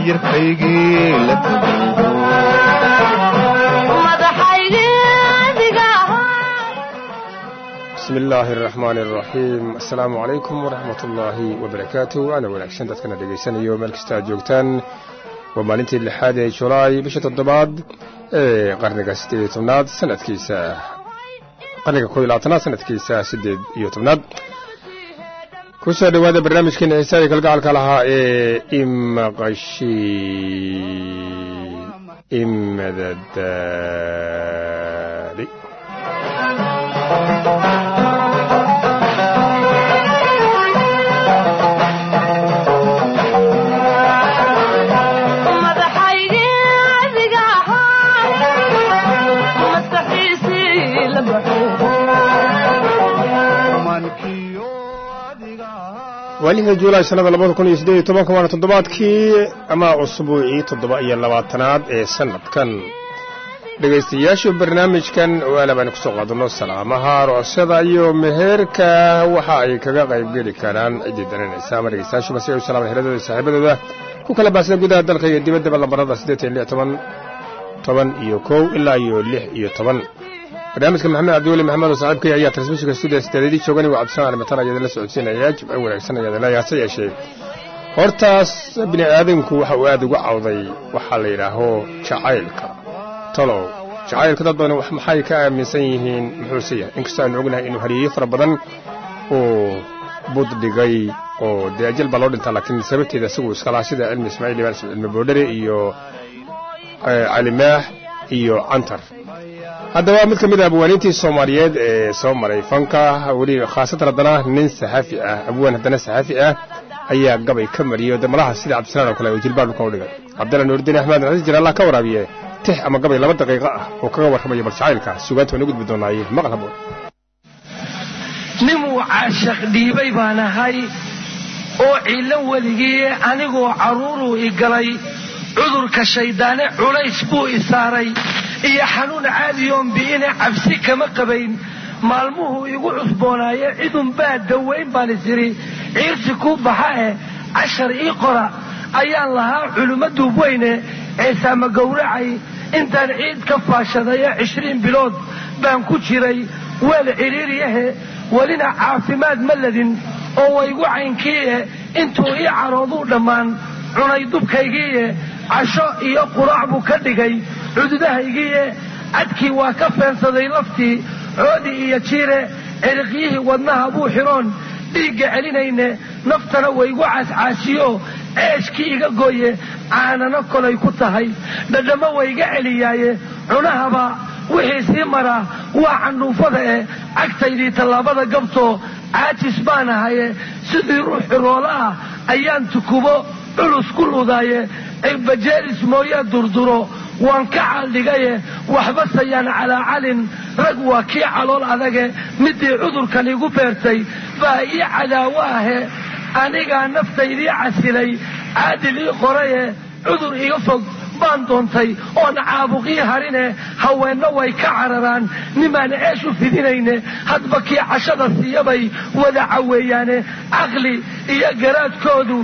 miyirkaygii la bismi illaahi araxmaani araxiim assalaamu calaykum waraxmat ullaahi wabarakaatu waana wanaagsan dadkana dhegaysanayo meel kasta aad joogtaan waa maalintii lixaad ee julaay bisha toddobaad ee qarniga siddeed iyo tobnaad sanadkiisa qarniga koob iyo labaatanaad sanadkiisa siddeed iyo tobnaad ku soo dhowaada barnaamijkeena xiisaaga kalgacalka lahaa ee imaqashi imadadaali waa lixda juulaay sannada labada kun iyo siddeed iyo tobanka waana toddobaadkii ama usbuucii toddoba iyo labaatanaad ee sannadkan dhegaystayaashu barnaamijkan oo aala baan ku soo qaadanno salaamaha roosyada iyo meheerka waxa ay kaga qaybgeli karaan ciddii daranaysa ama dhegaystayaashuba si ay u salaaman heladooda saaxiibadooda ku kala baahsada gudaha dalka iyo dibaddaba lambarada siddeetan lix toban toban iyo kow ilaa iyo lix iyo toban barnaamijka maxamed cabdiweli maxamed oo saaxiibkay ayaa transmishinka stuudiya sideedadii joogan waa cabdisaan alimataan ayaad la socodsiinaya jib ay wanaagsan ayaad leeyahay hase yeeshee hortaas bini aadamku waxa uu aad uga cawday waxaa la yidhaaho jacaylka talow jacaylka dad badan maxay ka aaminsan yihiin muxuuse yahay inkastoo aanu ognahay inuu hariyeyo fara badan uu bud dhigay oo dee ajal baa loo dhintaa laakiin sababteeda isagu iskalaha sida cilmi ismaaciil ibaan cilmi boodhere iyo calimaax iyo cantar haddaba mid ka mid a abwaaniintii soomaaliyeed ee soo maray fanka weli khaasatan haddana nin saxaafi ah abwaan haddana saxaafi ah ayaa gabay ka mariyey de malaha sida cabdisalaan oo kale oo jilbaab dhulka u dhigay cabdalla nuuridiin axmed xasiis jir allah ka waraabiye tix ama gabay laba daqiiqo ah oo kaga warramayo bal jacaylka sugaanta waan u gudbi doonaaye maqal haboon ninuu caashaq dhiibay baan ahay oo ciilan weligii anigoo carruuruu i galay cudurka shayddaane culays buu i saaray iyo xanuun caadiyoon bi'ine cabsi kama qabayn maalmuhuu igu cusboonaaye cidunbaa dawayn baan isiri ciirsi kuu baxa eh cashar ii qora ayaan lahaa culummo duubweyne ceesaama gowracay intaan ciid ka faashadayo cishriin bilood baan ku jiray weel cidhiiriyahe welina caafimaad ma ladin oo waygu caynkiie intuu ii carooduu dhammaan cunay dubkaygiiye casho iyo quraac buu ka dhigay cududahaygiiye cadkii waa ka feensaday laftii coodi iyo jiire ciriqyihii wadnaha buu xidhoon dhiigga celinayne naftana waygu caascaasiyo ceeshkii iga gooye caanano kolay ku tahay dhadhammo wayga celiyaaye cunahaba wixii sii maraa waa candhuufada eh cagtaydii tallaabada gabtoo caajis baan ahaye sidii ruux xiroola ah ayaan tukubo culus ku ludaaye cirbajeelis mooyaa durduro waan ka caaldhigaye waxba sayaan calaacalin rag waa kii calool adage midii cudurkan igu beertay baa ii cadaawo ahe anigaa naftaydii casilay caadil ii qoraye cudur iga fog baan doontay oon caabuqii harine haweenno way ka cararaan nimaan ceesh u fidinayne hadba kii cashada siiyabay wada caweeyaane caqli iyo garaadkoodu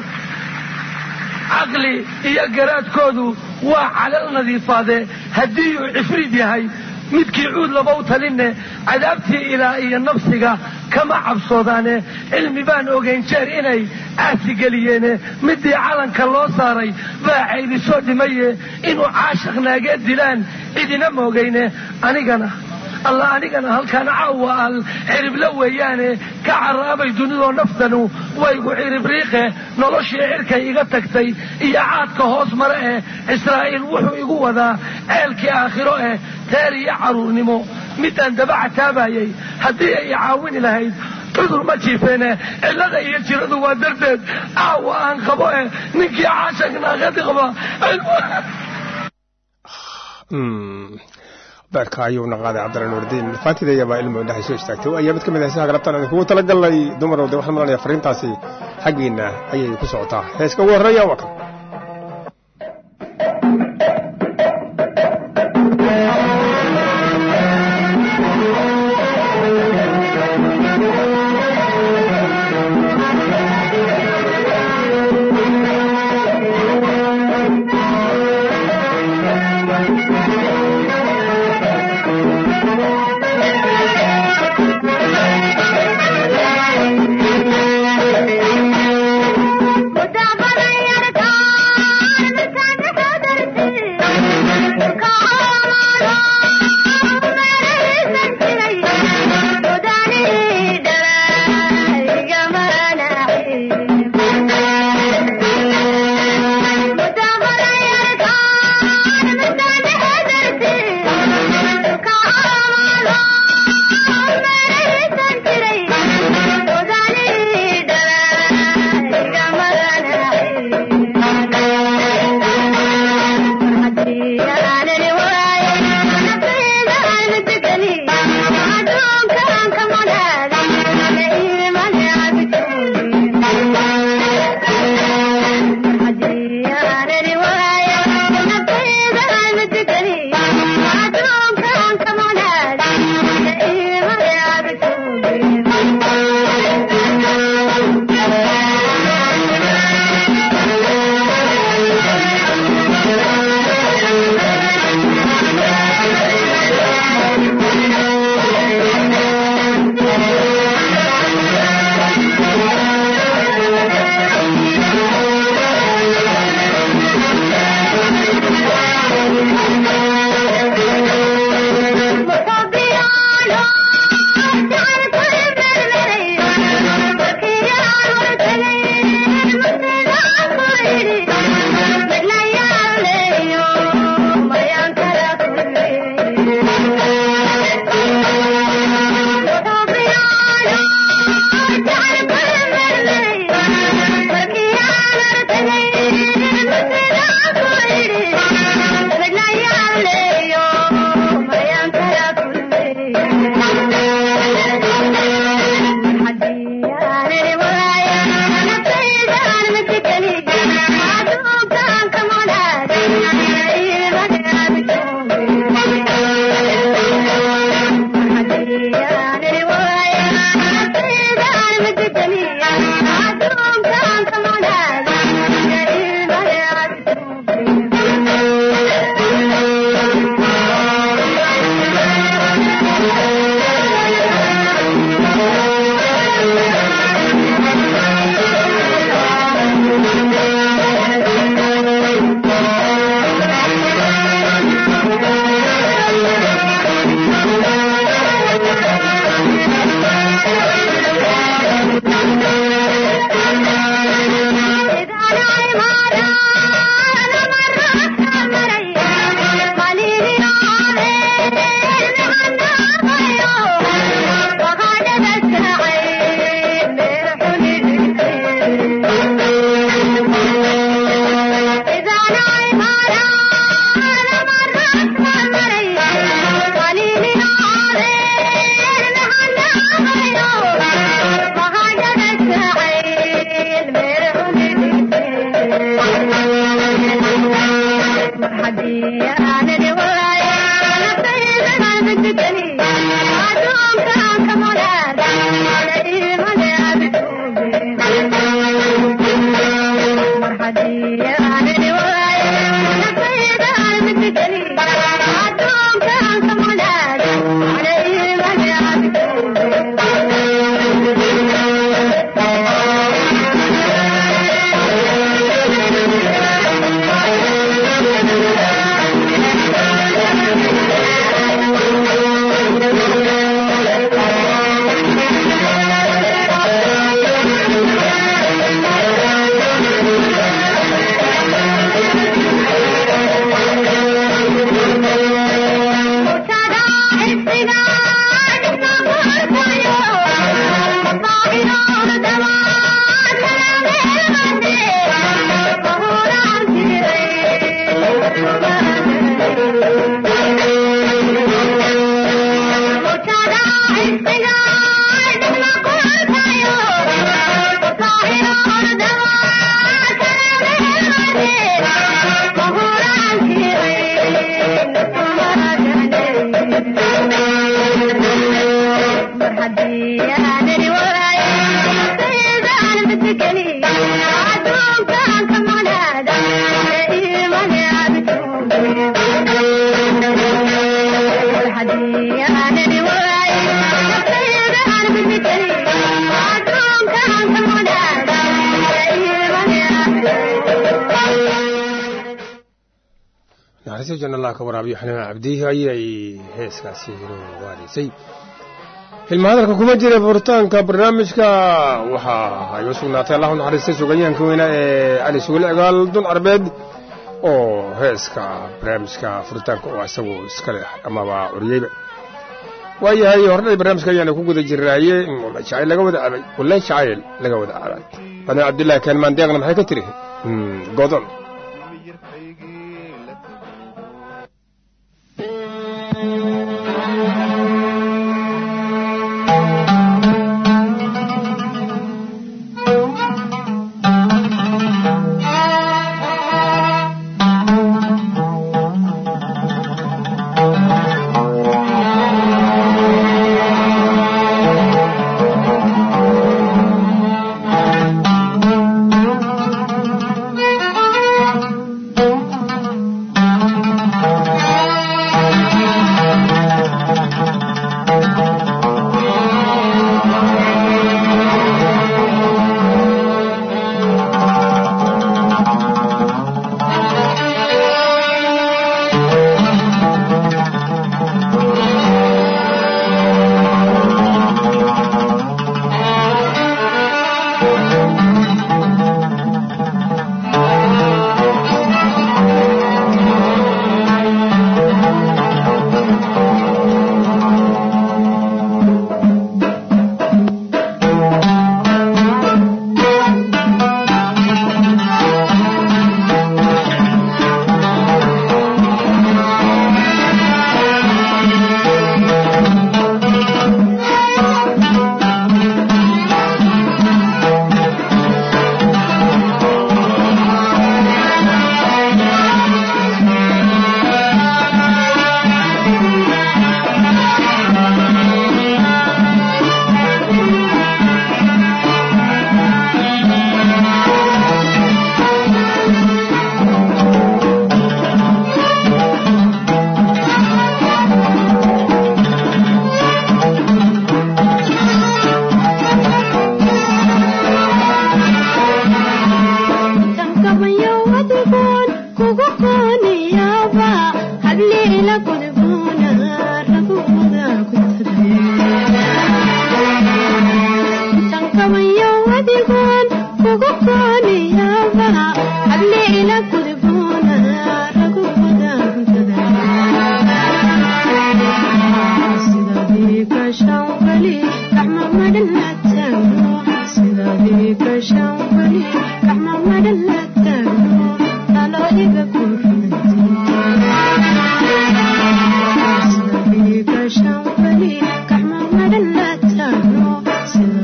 caqli iyo garaadkoodu waa calal nadiifaade haddii uu cifriid yahay midkii cuud laba u talinne cadaabtii ilaa iyo nafsiga kama cabsoodaane cilmi baan ogayn jeer inay aasigeliyeen midii calanka loo saaray baa caydi soo dhimaye inuu caashaq naageed dilaan cidina moogayne anigana alla anigana halkaan caawa al ciribla weeyaane ka caraabay dunidoo naftanu waygu ciribriiqe noloshii cirkay iga tagtay iyo caadka hoos mare eh israa'iil wuxuu igu wadaa ceelkii aakhiro eh teer iyo carruurnimo midaan daba cataabayay haddii ay caawini lahayd cudur ma jiifeene cillada iyo jiradu waa darteed caawa aan qabo eh ninkii caashaq naaqadi qaba beerka ayuuna qaaday cabdalla nuurdiin faantida iyabaa ilmo indhahay soo istaagtay ayaa mid ka mid ah heesaha galabtaan idinkugu talagalnay dumarow de waxaan malanaya fariintaasi xaggiinna ayay ku socotaa heeska ugu horreeya waa kan naxariista janna allah ka waraabiyo xanaan cabdihi ayay heeskaasi inoo waaraysay hilma hadalka kuma jira furitaanka barnaamijka waxaa ay u sugnaatay allahu naxariistay suganyahanka weyna ee cali sugul cigaal dun carbeed oo heeska barnaamijka furitaanka oo isagu iska leh amaba curiyeyba waayahay hordhay barnaamijka ayaana ku guda jirnaaye jacayl laga wada cabay walle jacayl laga wada cabay badna cabdillahi keenmaan deeqna maxay ka tiri godon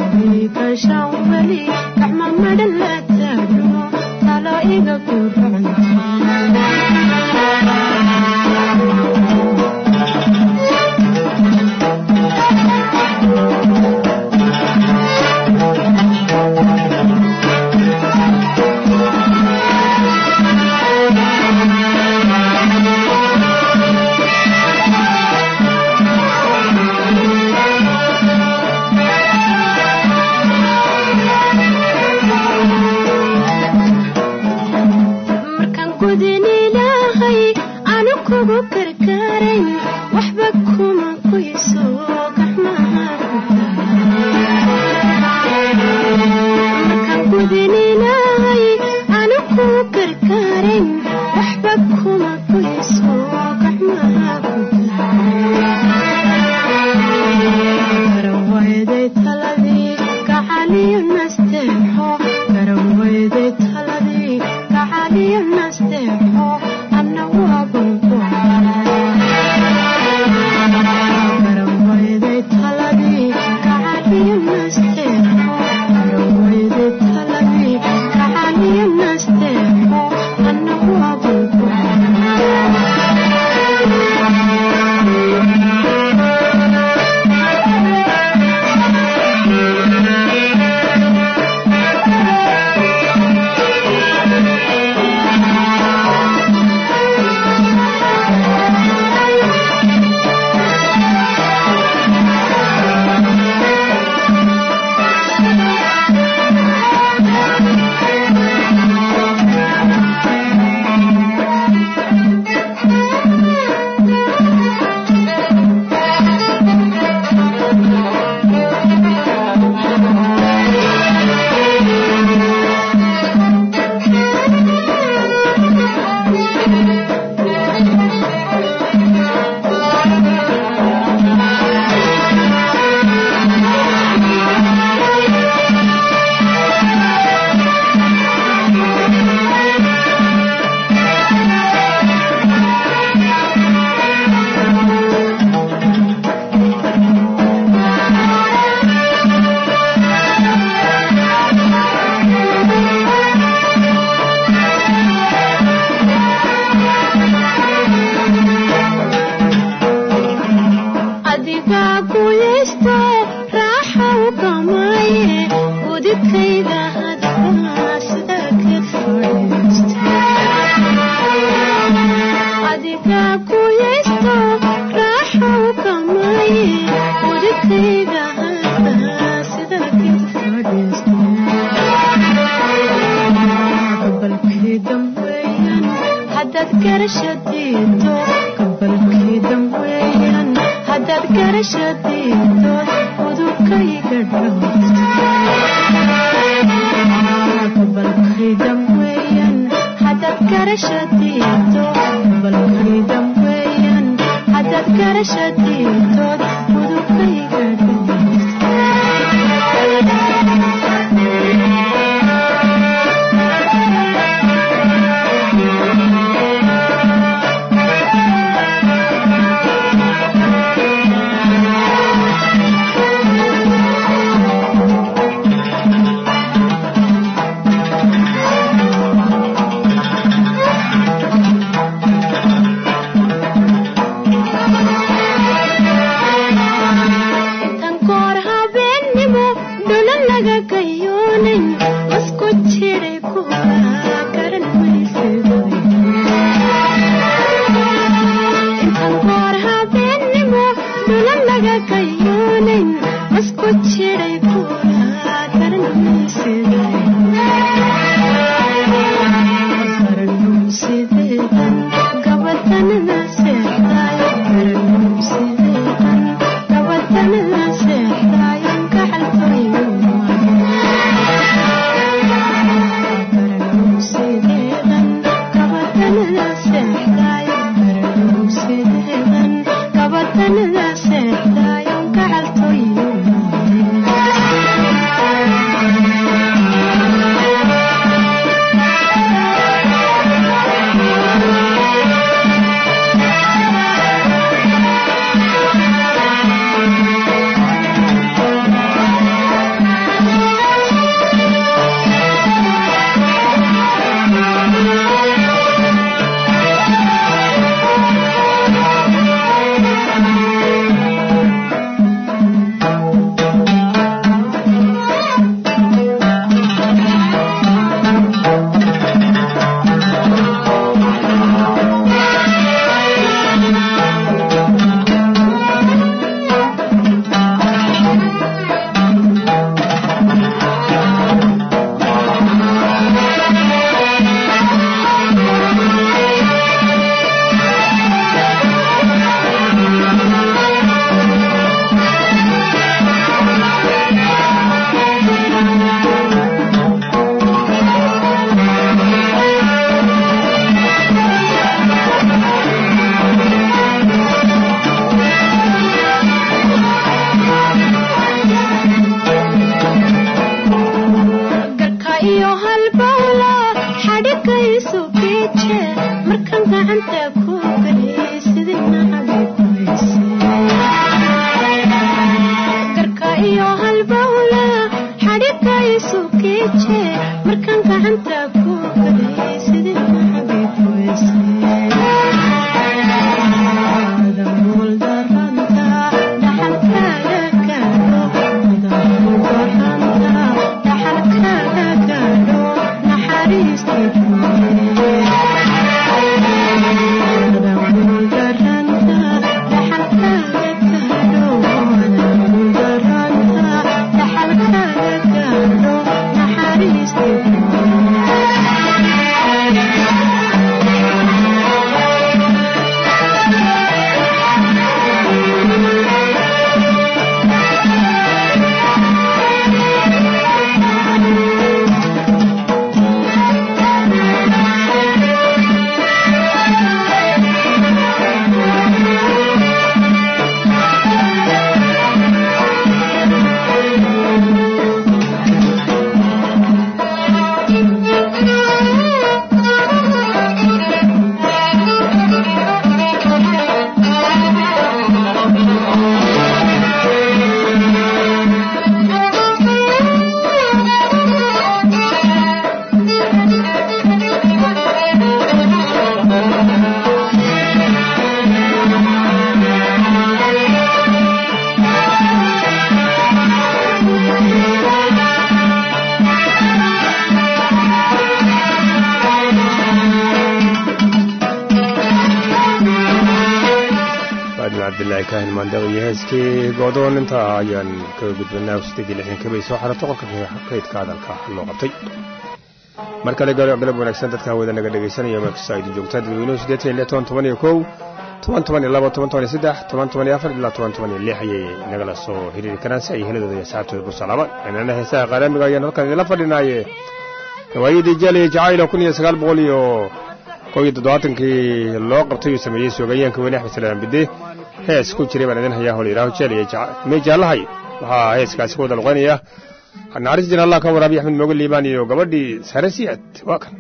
Thank you. gudin ilaahay anu kugu karkaarayn waxba kuma qoyso gacmaha gudin ilaahay anu kugu karkaarayn waxba kuma qoyso gacmaha garawayday taladii gacaliyo nasteexo garawayday taladii gacaliyo nasteexo anna waa garawayday taladii gacaliyo nasteexo garawayday taladii gacaliyo nasteexo anna waa adigaa guyaysto raaxa u gamaaye gudibkayga hadbaa sida ka adigaa guyaysto raaxa u gamaaye gudibkayga hadbaa sida kabalkii damweeyan haddaad garasha diido gabalkii damweeyan haddaad garasha diido udubkayga dhowgabalkii damweeyan haddaad garasha diido gabalkii damweeyan haddaad garasha diidood udubkayga dhow cabdilaahi kaahin maandaq iyo heeskii goodoon intaa ayaan kaga gudbanaa sideed iyo lixdan kabay soo xarato qolka kaydka hadalka loo qabtay mar kale galab wanaagsan dadka hawada naga dhegaysanaya meelkasta idin joogtaan dadweynuhu siddeetan iyo lix toban toban iyo kow toban toban iyo labo toban toban iyo saddex toban toban iyo afar ilaa toban toban iyo lix ayay nagala soo xiriiri karaan si ay heladooda iyo asxaabtooda ku salaabaan inana heesaha qaaraamiga ayaan halkan idinla fadhinaaye gawaayadii jaaliya jacaylo kun iyo sagaal boqol iyo kow iyo toddobaatankii loo qabtay uu sameeyey soogayaanka weyne axmed salaam bide hees ku jiray baan idin hayaa hol yidhaaho jaaliya mee jaallahay waxaa heeskaasi ku wada luqaynaya naxariis jin allah ka waraabiy axmed mooge liibaan iyo gabadhii sare siyad waa kan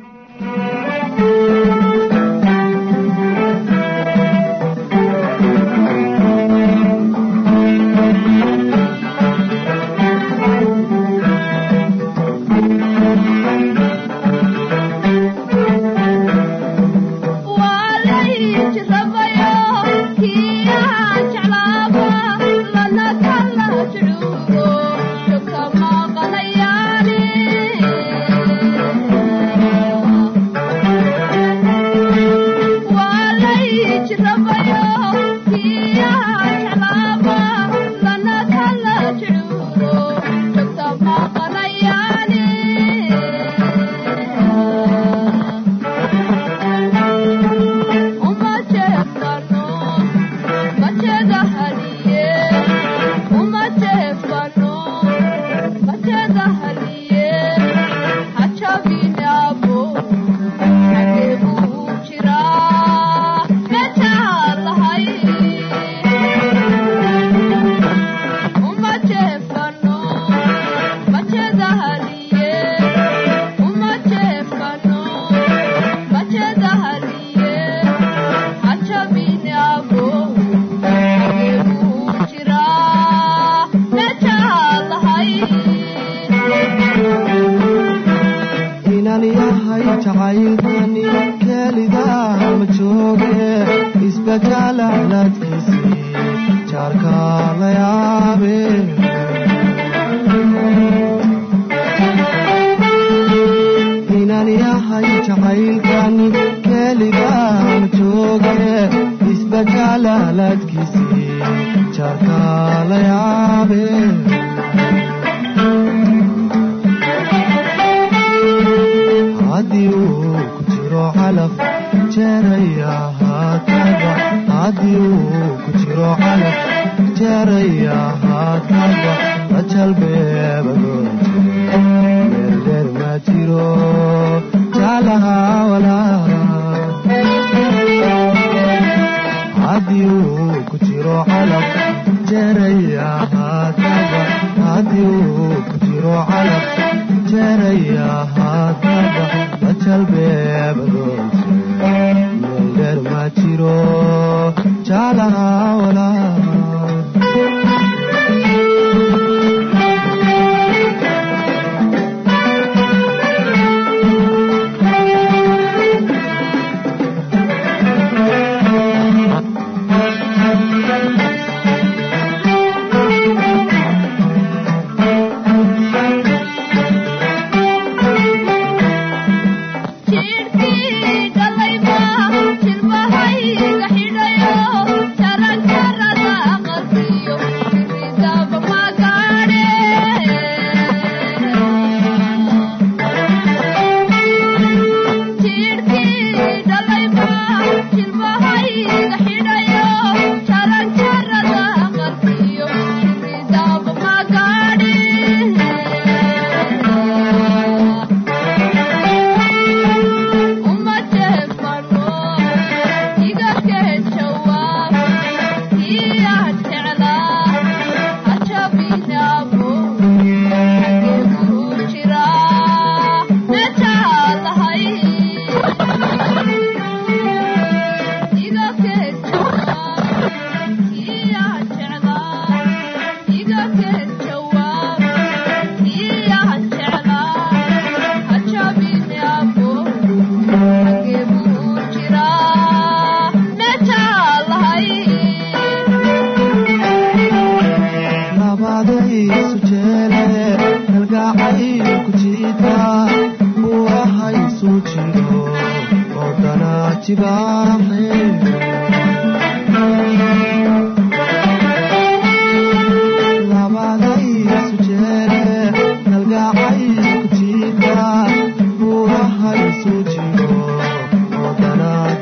jibaaxe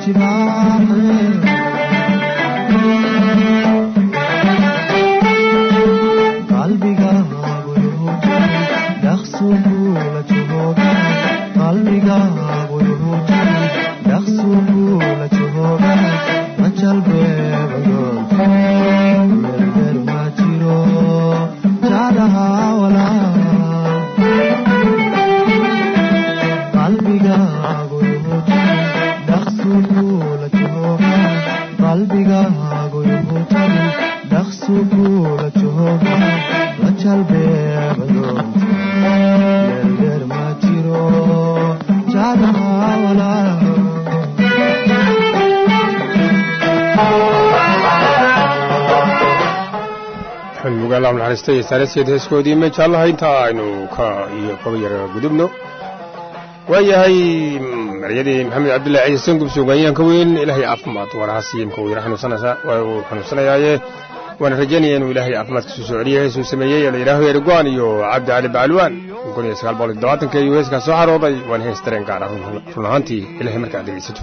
naxariistay saaraskeed heeskoodii ma jaallaha intaa aynu ka iyo kaba yara gudubno waayahay maryadii maxamed cabdullahi ciise sangub suugaanyahanka weyn ilaahay caafimaad warahasiyo imka uu yara xanuunsanayaaye waana rajaynaya inuu ilaahay caafimaadkiisu soo celiya heesuu sameeyey la yidhaaho erigwaan iyo cabdi cali bacalwaan kun iyo sagaal boqol iyo todobaatanka ayuu heeskaa soo xarooday waana hees dareen gaar ah run ahaantii ilahay marka ad dhegaysato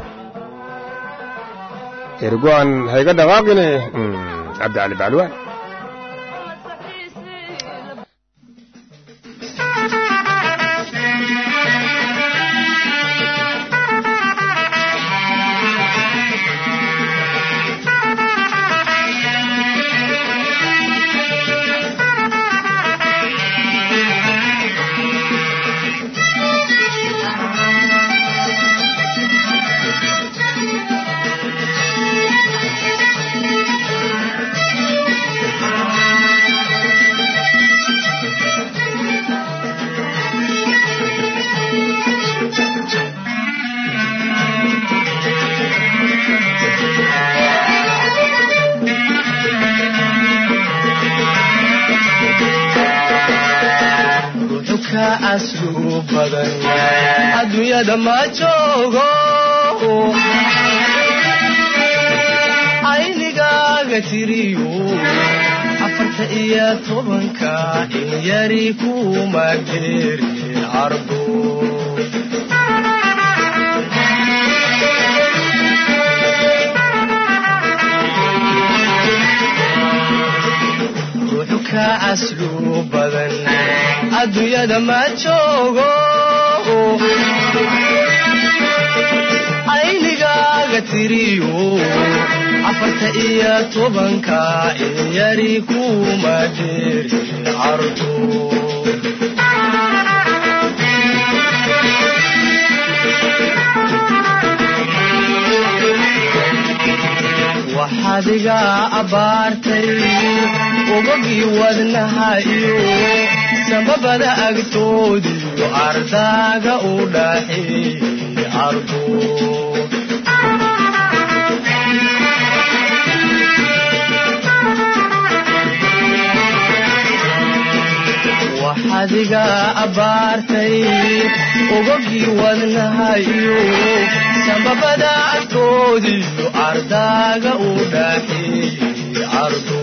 erigwaan hayga dhaqaaqine cabdi cali bacalwaan adduunyada ma joogo aynigaaga tiriyo afarta iyo tobanka in yari kuma geerin cardo ruuxu ka aslu badan adduunyada ma joogo aynigaaga tiriyo afarta iyo tobanka in yari kuma geerin cardo waxaad iga abbaartay ogogii wadnaha iyo samabada agtoodiyo ardaaga u dhaxeeyey ardo waxaad iga abbaartay ogogii wadnaha iyo samabada agtoodiyo ardaaga u dhaxeeyey ardo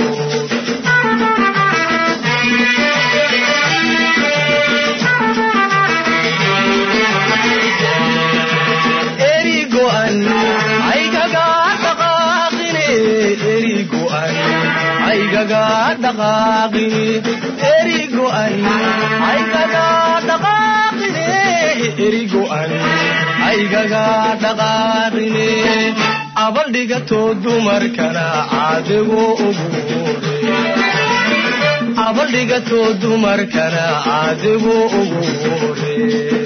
erigo'an aygaga dhaqaaqine erigo'an aygaga dhaqaaqine erigo'an aygaga dhaqaaqine erigo'an aygaga dhaqaaqine abaldhigatoo dumarkana caadigu ugu abaldhigatoo dumarkana caadigu ugu hore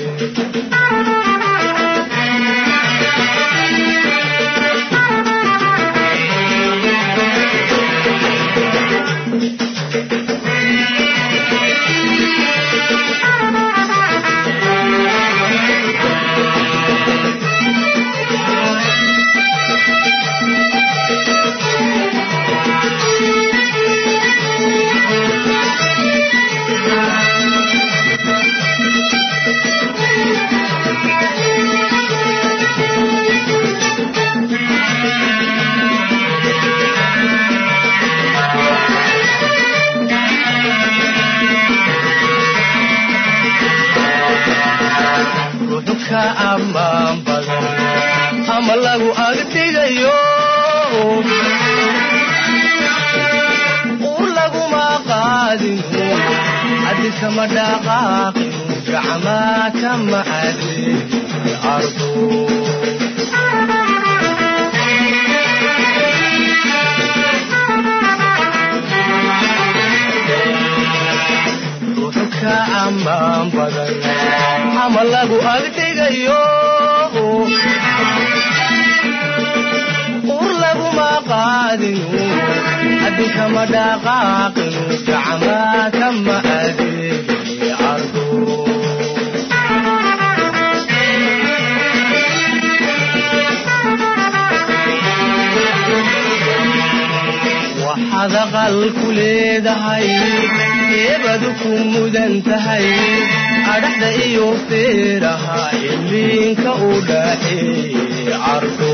lagu agtigayo ur laguma qaadinu haddi kama dhaqaaqinu gacmaa kama adin ardo ruuxu ka ammaan badan ama lagu agdhigayo ur laguma qaadinu haddi kama dhaqaaqinu gacmaa kama adeegi ardo waxaad aqal ku leedahay eebadu ku mudan tahay adhaxda iyo feeraha iliinka u dhaxeeye cardo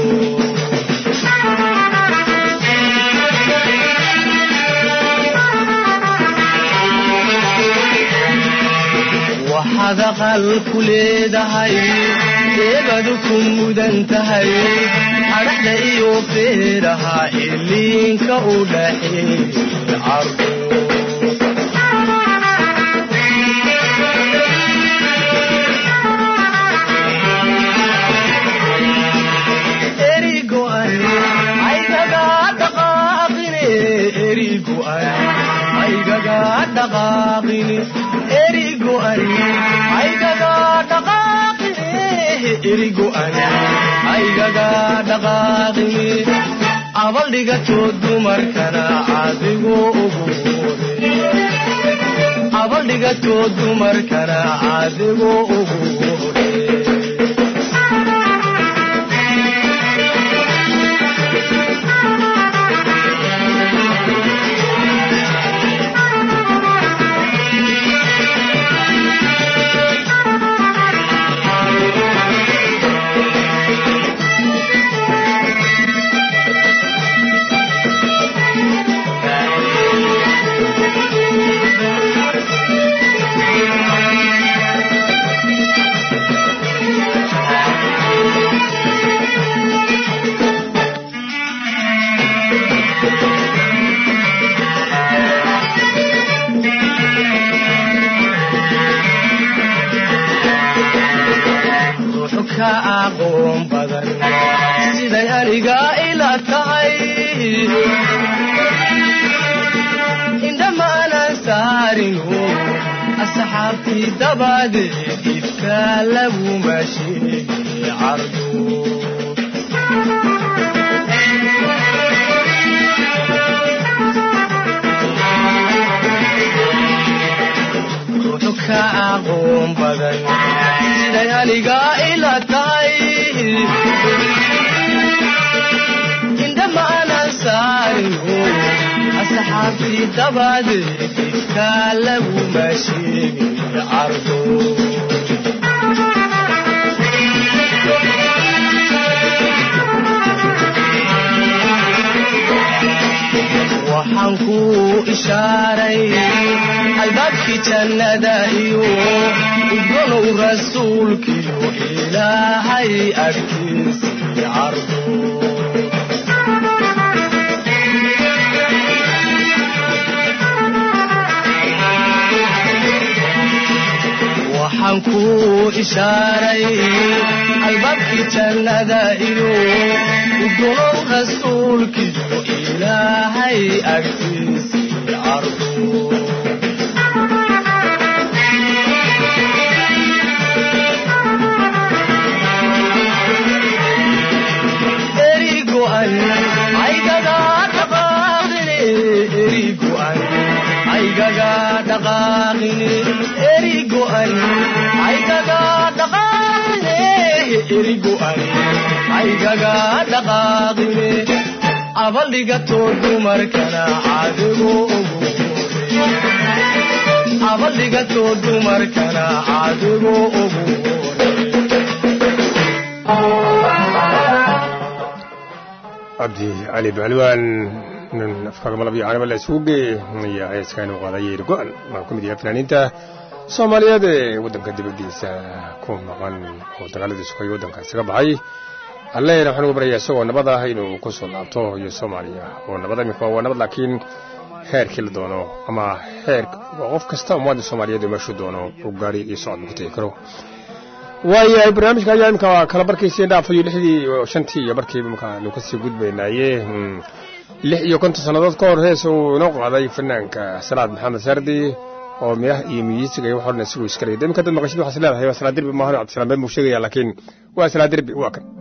waxaad aqal ku leedahay eebadu ku mudan tahay adhaxda iyo feeraha iliinka u dhaxeeye cardo erigo'an aygaga dhaqaaqine erigo'an aygaga dhaqaaqine erigo'an aygaga dhaqaaqine erigo'an aygaga dhaqaaqine abaldhigatoo dumarkana adigu ugu hore abaldhigatoo dumarkana adigu ugu hore ruuxu ka aqoon badan siday aniga ila tahay indhamaanan saarinu asxaabtii dabadeed ifka laguma sheegi cardo ruuxu ka aqoon badan siday aniga ila tahay indhamaanan saarinu asxaabtii dabadeed ifka laguma sheegi cardo waxaan ku ishaaray albaabkii jannada iyo udgonow rasuulkiyo ilaahay agtiisii cardo waxaan ku ishaaray albaabkii jannada iyo udgonow rasuulkiyo ilaahay agtiisii cardo erigo'an aygaga dhaqaaqine erigo'an aygaga dhaqaaqine erigo'an aygaga dhaqaaqine erigo'an aygaga dhaqaaqine abaldhigatoo dumarkana adigu ugu hore abaldhigatoo dumarkana adigu ugu hore cabdi cali bacalwaan nin afkaaga malab iyo caanaba la isugu geeye ayaa heeskaanu qaaday yeeri go-an waa ku mid yahay fanaaniinta soomaaliyeed ee waddanka dibaddiisa ku maqan oo dagaaladii sugay waddankaasi ka baxay allehna waxaan ugu baryayaa isagoo nabad ah inuu ku soo laabto iyo soomaaliya oo nabad iminka waa nabad laakiin heerkii la doono ama heer qof kasta ummadda soomaaliyeed meeshuu doono uu gaari iyo socod ku tegi karo waayahay barnaamijka ayaa imika kala barkaysiin dhaafayo lixdii shantii iyo barkiiba imika nu kasii gudbaynaaye lix iyo konton sannadood ka hor hees uu inoo qaaday fanaanka salaad maxamed sardi oo midah iyo miyiisiga iyo waxoo dhan isagu iskalay de imika dad maqashid waxaas leedahay waa salaa derbi maahan cabdisalaam been buu sheegaya laakiin waa salaa derbi waa kan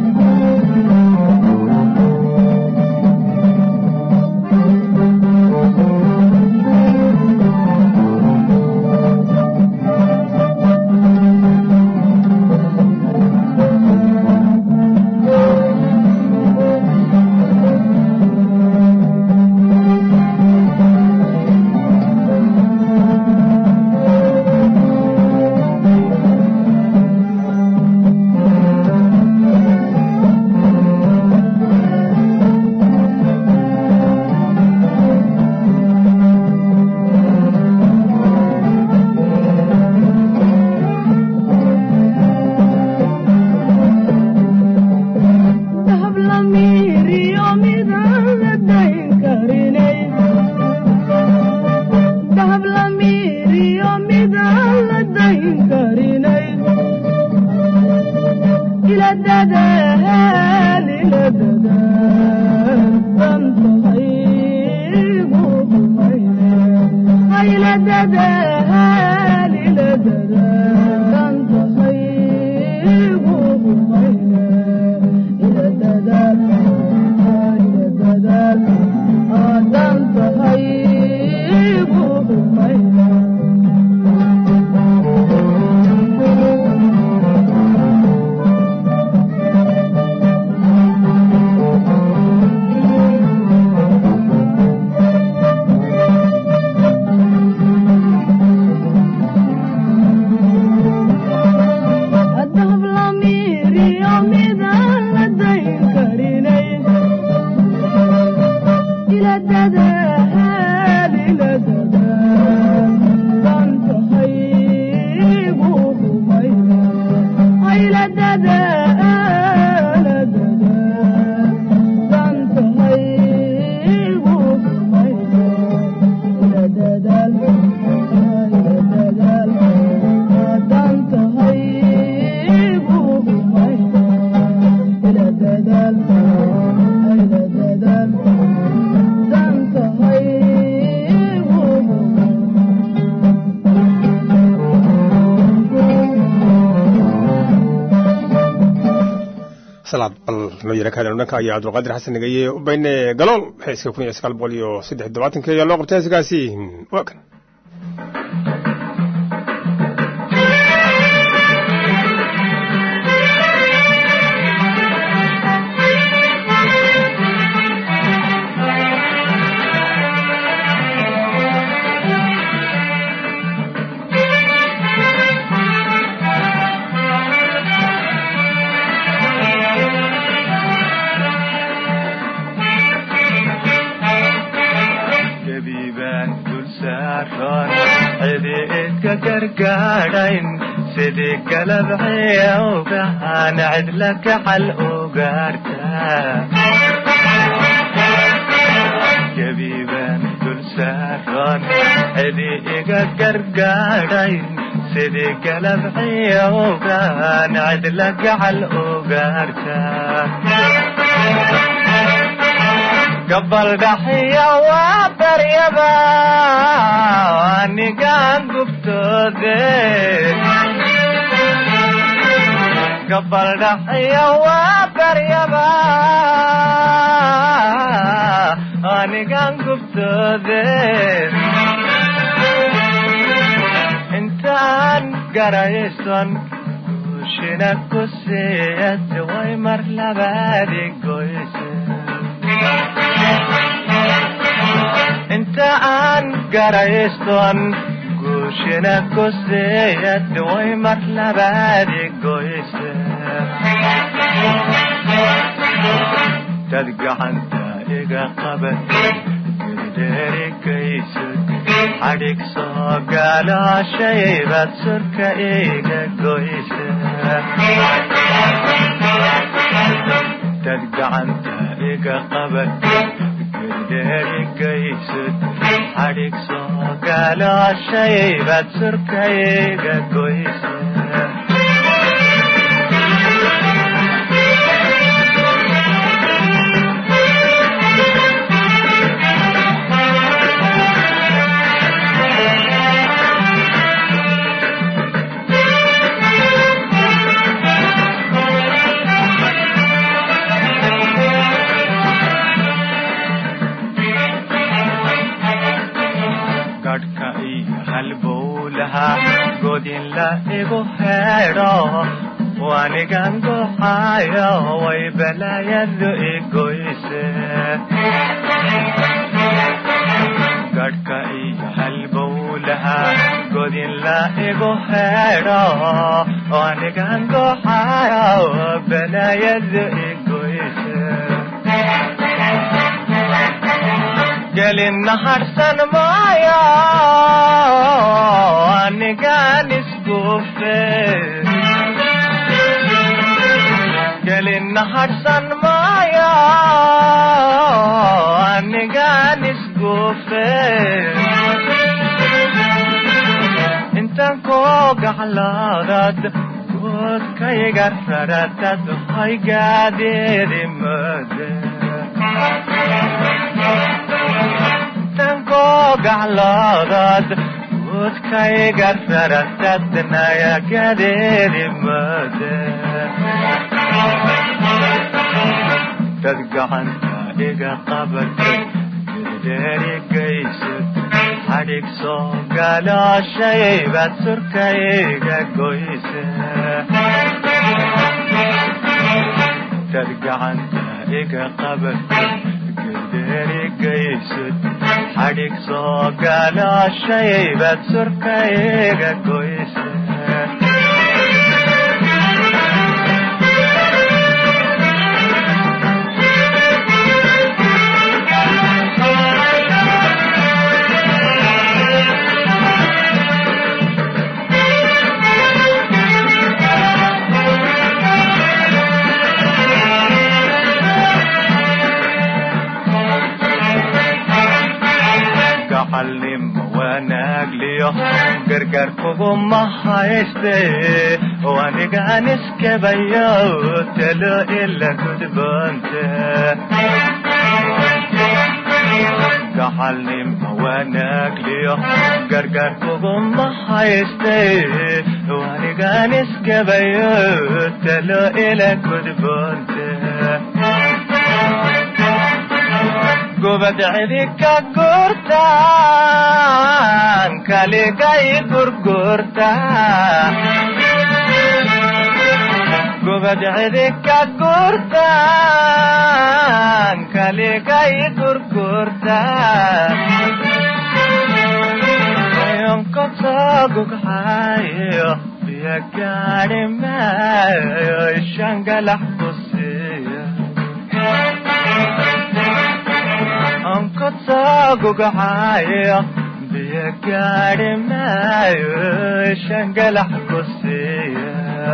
Thank you. salaad bal noo yara kaadano dhanka ayaa cabdulqaadir xasan nagaye u bayne galool heeska kun iyo sagaal boqol iyo saddex iyo toddobaatanki ayaa loo qabtay heeskaasi waa kan gabiibaan dul saaran cidi idka gargaadhayn sidii galabciya ogahaan cidla gacal ugaartaa gabiibaan dul saaran cidi iga gargaadhayn sidii galabciya ogahaan cidla gacal ugaartaa gabaldhaxiya waa baryaba anigaan gubtoode gabaldhaxiya waa baryaba anigaan gubtoode intaan garayson guushina ku siiyad way mar labaadi goyse inta aan garayston guushina ku siiyad way mar labaadi goyse dad gacanta iga qaban girdeerikaysud xadhig soo gaalooshaybad surka iga goyse dad gacanta iga qaban gerderikaysud xadhig soo gaalooshaybad surka iga goyse gadhka iyo halbowlaha godin la igu heedho wanigan goxayo way balaayadu igoyse gadhka iyo halbowlaha godin la igu heedho wanigan goxayo balaayadu igoyse gelin harsan maayo anigaan isguufe gelin harsan maayo anigaan isguufe intaan koo gaclaadad goodkayga raratad hay gaadeedi mode gacloodad guudkayga raratadnaya gadeedi mode dad gacanta iga qabatay girdeerigaysud xadhig soo galooshaybad surkayga goyse dad gacanta iga qabatay girdeerigaysud xadhig soo galooshaybad surkayga goyse gacalnimo wanaagliyo gargaar kuguma hayste oo anigaan iskabayo talo ila gudboonte gacalnima wanaagliyo gargaar kuguma hayste oo anigaan iskabayo talo ila gudboonte gubad cidi ka gurtaan kaligay gurgurta gubad cidi ka gurtaan kaligay gurgurta yonkotogugxayo biyo gaadhi maayo ishangalax ku siiya onkotogugxayo biyo gaadhi maayo ishangalax ku siiya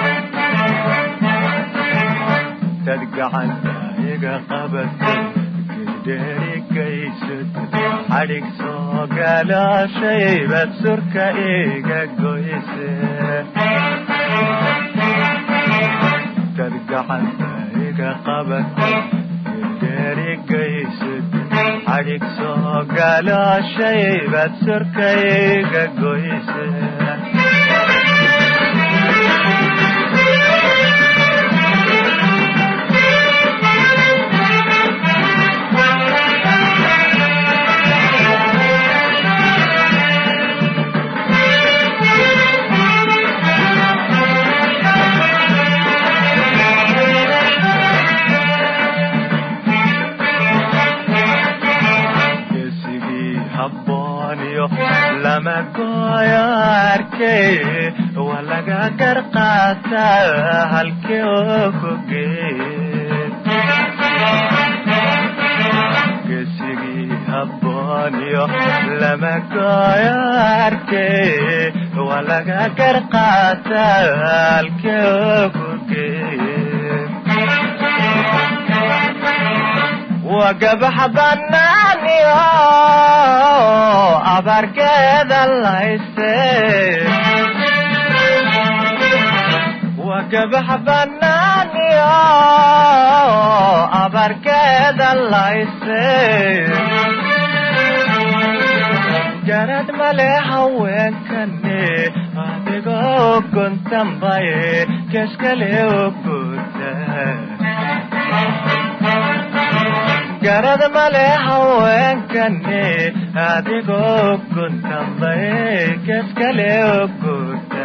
dad gacanta iga qabatay gedheerigaysad xadhig soo galooshaybad surka iga goyse dad gacanta iga qabatay gedheerigaysad xadhig soo galooshaybad surka iga goyse geesigii habbooniyo lama gooyo arkay waa laga gar qaataa halkii oo ku geeye geesigii habbooniyo lama gooyo arkay waa laga gar qaataa halkii oo ku geeye waa gabaxa banaaniyo abaarkeeda layse waa gabaxa banaaniyo abaarkeeda layse garad male haweenkane adigoo guntanbaye keskale oguta garad male haweenkane adigoo guntanbaye keskale oguta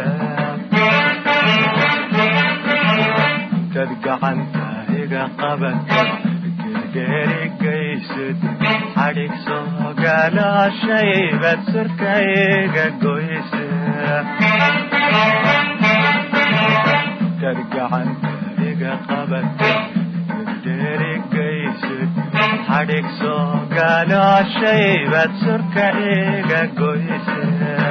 dad gacanta iga qabata gergeerigaysad xadhig soo galooshaybad surka iga goyse dad gacanta iga qabata gergeerigaysad xadhig soo galooshaybad surka iga goyse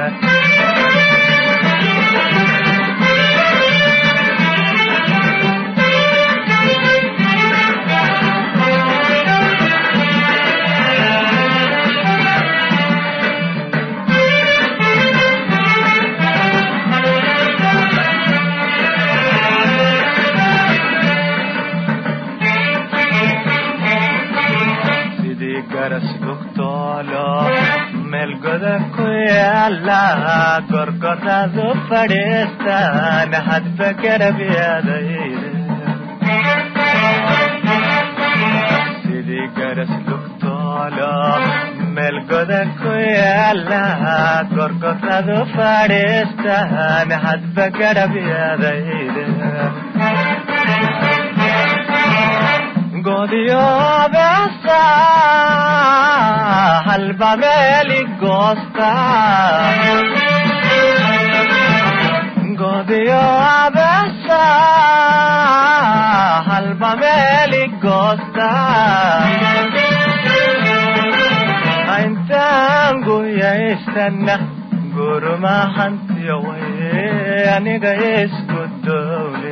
sidii garas bugtoolo meel goda ku yaala gorgoradu fadhiistaan hadba garab yaadayde sidii garas lugtoolo meel goda ku yaala gorgoradu fadhiistaan hadba garab yaadayde godiyo besa halba meeli goosta godiyo besa halba meeli goosta intaan guyaystana guruma hantiyo waye aniga isku dowle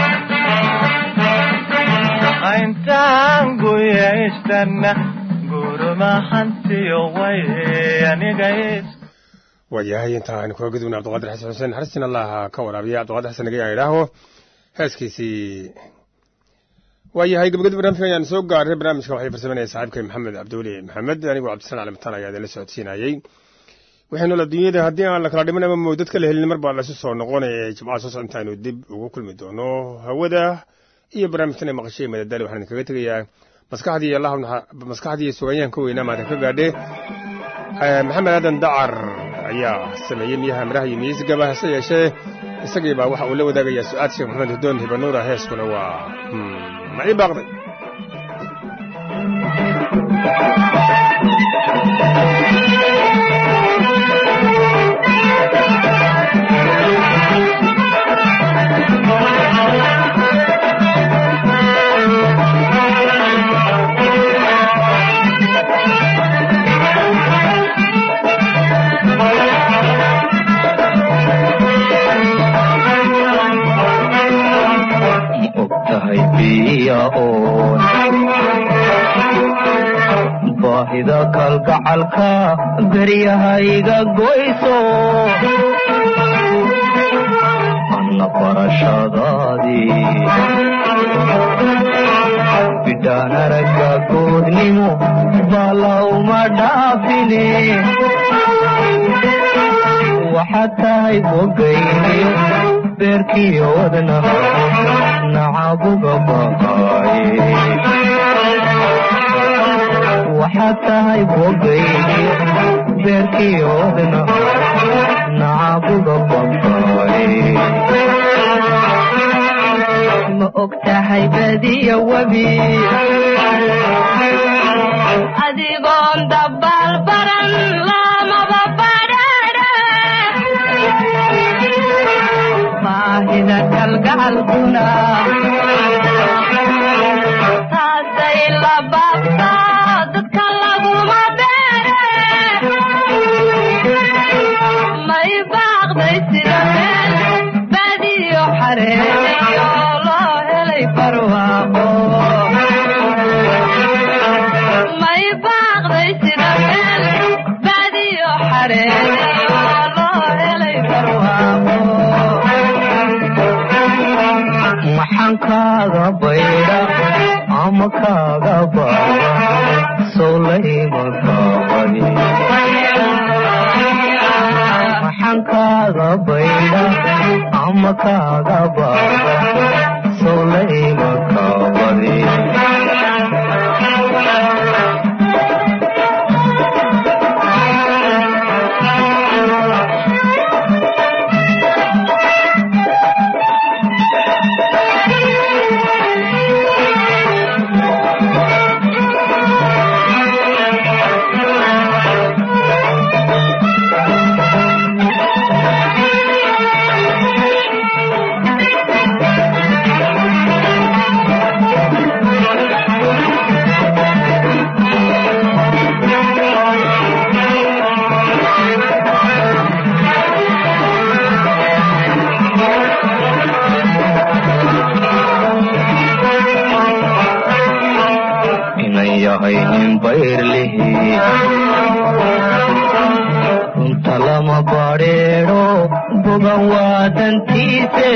intaan guyaystana urmahantiyo way aniga is waayahay inta aynu kaga gudubna cabdiqaadir xasan xuseen naxariistiin allah ka waraabiya cabdiqaadir xasan naga idhaaho heeskiisii waayahay gabagadi barnaamijka ayaan soo gaaray barnaamijka waxay farsamanaya saaxiibkay maxamed cabdiweli maxamed anigoo cabdisalaan calimataan ayaa idinla socodsiinayey waxaynu la dunyada haddii aan la kala dhiman ama moodad kala helin mar baa lasu soo noqonaya jimcaha soo socda intaaynu dib ugu kulmi doono hawada iyo barnaamijkan ay maqashay madadaali waxaan idinkaga tegayaa maskaxdii allah maskaxdii suganyahanka weynaa maadan ka gaadhe maxamed aadan dacar ayaa sameeyey miyaha miraha iyo miyisigaba hase yeeshee isagii baa waxa uu la wadaagayaa su-aad sheekh maxamed hudoon hibanuura heeskuna waa macii baaqday ogtahay biya oon baahida kalgacalka garyahayga goyso anna barashadaadii bidhaan aragga goodnimo balawma dhaafine waxaad tahay bogayniyo beerkiyo wadna nacabuga baqaaye waxaad tahay bogayniyo beerkiyo wadna nacabuga baqaaye ma og tahay badiya webi adigoon dabaal baran lamaba badhaadha baahida kalgacalkuna taasay la baabta dadka laguma beere may baaqday sida meel badiyo xareeyo loo helay barwaaqo may baaqday sida meel badiyo xareeyo loo helay barwaaqo maxaan kaaga baydha ama kaaga baaba sowlayma kaabani maxaan kaaga baydha ama kaaga baaba sowlayma kaabani inan yahay nin bayrlihi runta lama badheedho bogan waa dantiise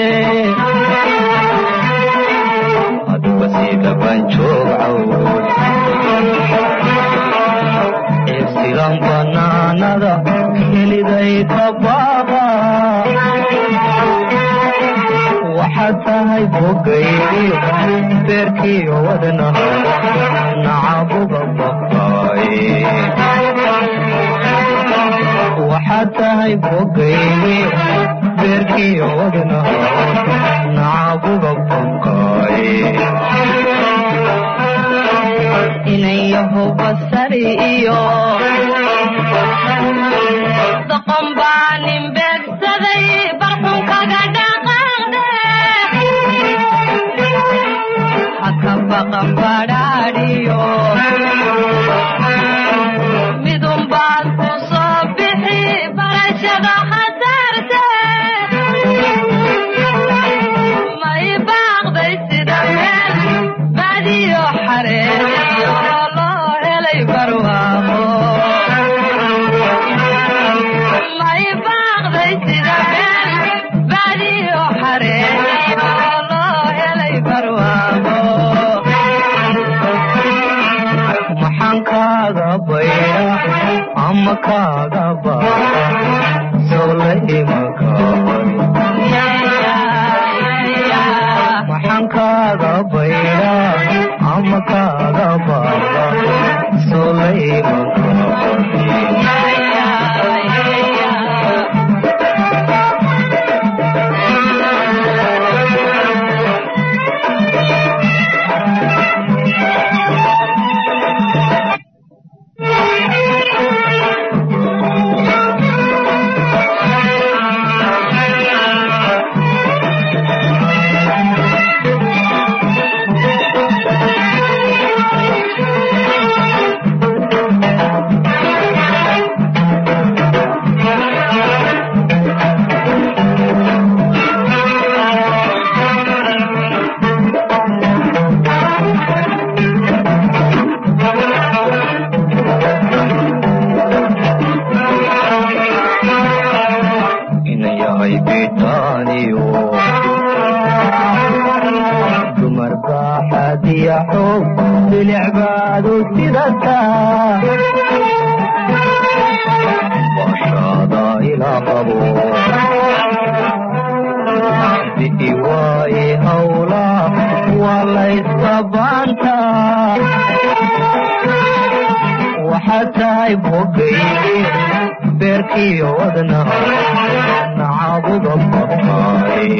aduba sida banjoog cawd eebsigan banaanada heliday ka baaba waxaad tahay bogayniyo beerkiyo wadna nacabuga baqaaye waxaad tahay bogayniyo beerkiyo wadna nacabuga baqaaye inan yaho basari iyo doqon baa nin beegsaday barxun kaga dhaqaaqde haka baqan badhaadhiyo midun baad ku soo bixi barashada khasaarte may baaqday sida meel badiyo xareeyo loo helay barwa ama kaagaba maxaan kaaga bayda ama kaaga baaba inayahay bitaaniyo dumar baaxadiya xoog bilicbaadu sidataa bashaada ilaa qabo bi'i waaye hawla waa layska baantaa waxaad tahay bogayge beerkiyo wadna nacabuda babaaye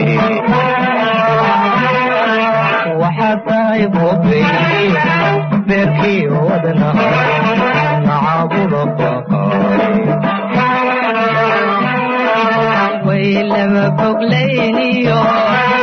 waxaad tahay bogayge beerkiyo wadna nacabuda baqaaye way lama foglayniyo